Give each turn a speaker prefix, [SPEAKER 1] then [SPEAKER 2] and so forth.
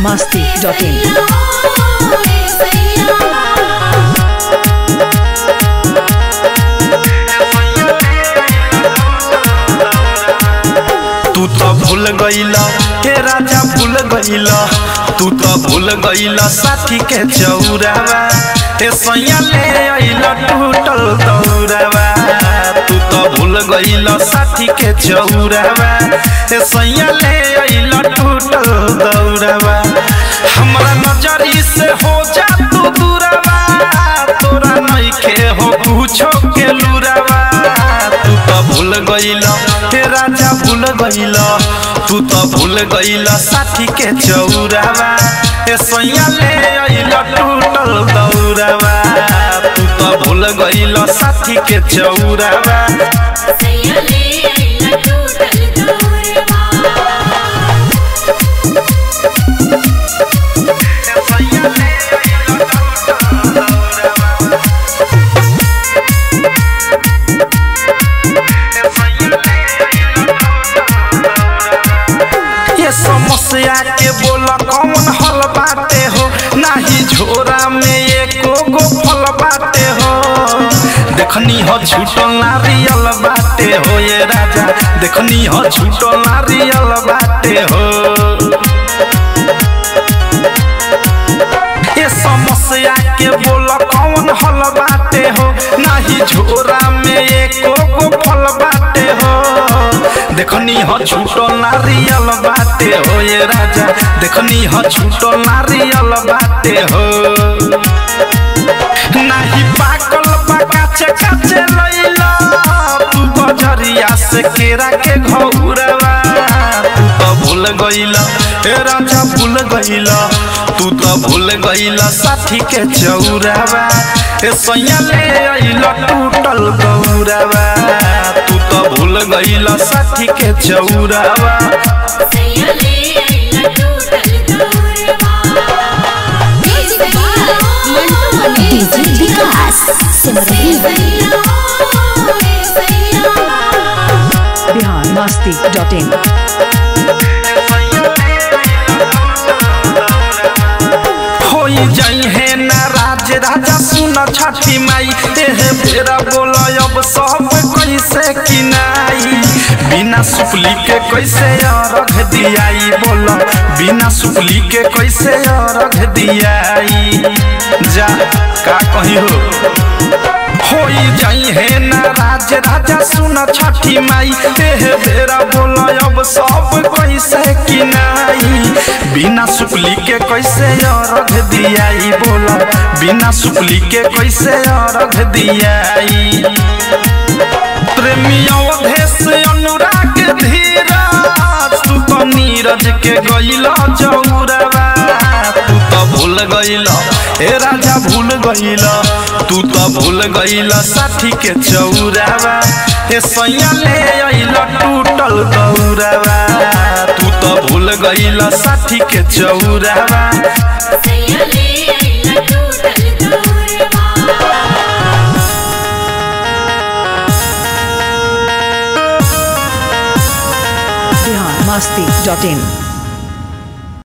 [SPEAKER 1] masti.in
[SPEAKER 2] तू तो भूल गईला हे राजा भूल गईला तू तो भूल गईला साथी के चौरावा हे सैया ले अइला टूटल दौरावा तू तो भूल गईला साथी के चौरावा हे सैया ले अइला टूटल दौरावा हमरा नजरी से हो जा तू दूरावा तोरा नइखे हो पूछो के लुरावा तू तो भूल गईला हे राजा भूल गईला तू तो भूल गईला साथी के चौरावा ए सैया ले अइला टूटल दौरावा तू तो भूल गईला साथी के चौरावा ये समस्या के बोला कौन हल बाटे हो नाही झोरा में एको गो फल बाटे हो देखनी हो छूटल नारियल बाटे हो ये राजा देखनी हो छूटल नारियल बाटे हो ये समस्या के बोल कौन हल बाटे हो नाही झोरा में एको गो फल बाटे हो देखनी हो छूटो नारियल बाटे हो ये राजा देखनी हो छूटो नारियल बाटे हो नाही पाकल पकाचे काचे लइला तू बजरिया से केरा के घौरवा तू तो भूल गईला ए राजा भूल गईला तू तो भूल गईला साथी के चौरावा ए सैया ले अइला टूटल गौरावा तू तो भूल गईला साथी के चौरावा
[SPEAKER 1] DJ विकास सिमरही बिहार masti.in
[SPEAKER 2] होई जाई है नाराज राजा सुन छठी माई एह बेरा बोल अब सब कैसे किनाई बिना सुपली के कैसे अरघ दियाई बोल बिना सुपली के कैसे अरघ दियाई जा का कही हो होई जाई है नाराज राजा सुन छठी माई एह बेरा बोल अब सब कैसे किनाई बिना सुपली के कैसे अरघ दियाई बोल बिना सुपली के कैसे अरघ दियाई प्रेमी अवधेश अनुराग धीरज तू तो नीरज के गईला जौरवा तू तो भूल गईला हे राजा भूल गईला तू तो भूल गईला साथी के चौरावा ए सैया ले अइला टूटल दौरावा तू तो भूल गईला साथी के चौरावा
[SPEAKER 1] बिहार masti.in